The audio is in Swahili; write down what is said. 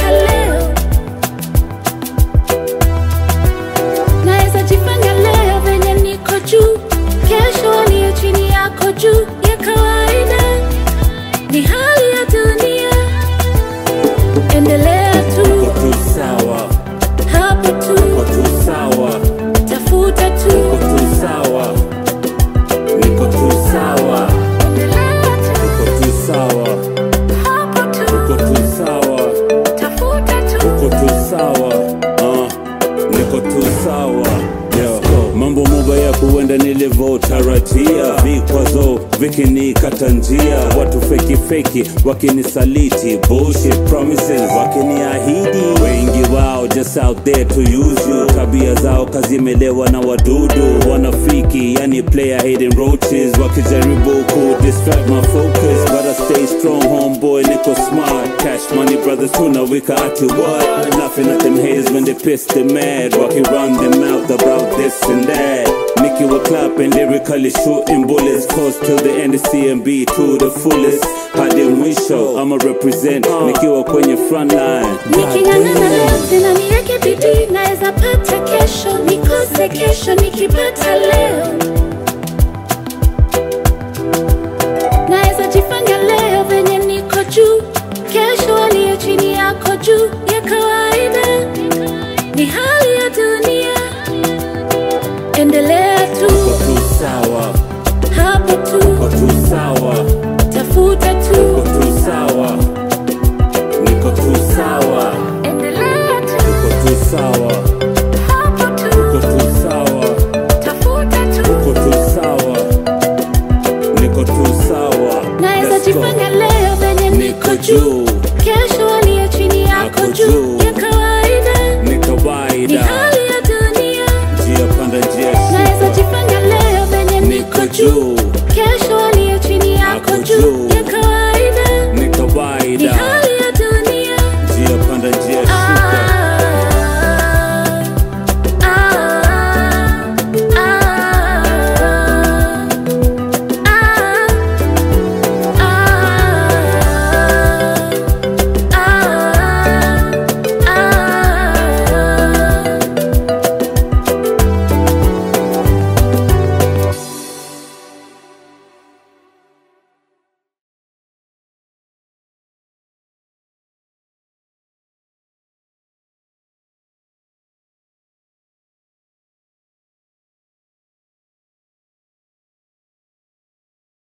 nikipata leo naweza jifanya leo venye niko juu kesho aliye chini yako juu ya kawaida ni hali ya dunia endelea tu Uko tu sawa, hapo tu uko tu sawa, tafuta uko tu tu sawa, niko tu sawa, endelea tu uko tu sawa, hapo uko tu tu sawa, tafuta tu uko tu sawa, uh, niko tu sawa. Yo, mambo mabaya kuenda nilivyotarajia, vikwazo vikinikata njia, watu feki feki wakinisaliti, bullshit promises wakiniahidi, wengi wao just out there to use you, tabia zao kazimelewa na wadudu wanafiki, yani player hidden roaches, wakijaribu ku distract my focus, but I stay strong homeboy, niko smart, cash money brothers tunawika ati what, laughing at them haters when they piss they mad, waki run them mouth about this and that. Nicky will clapping, lyrically shooting bullets, close till the end of CMB to the fullest. Hadi mwisho, I'ma represent, nikiwa kwenye front line. niking'ang'ana leo tena niweke bidii naweza pata kesho nikose kesho nikipata leo naweza jifanya leo venye niko juu kesho aliye chini yako juu ya kawaida ni hali ya dunia endelea tu Uko tu sawa, hapo tu uko tu sawa, tafuta uko tu tu sawa, niko tu sawa, endelea tu uko tu sawa,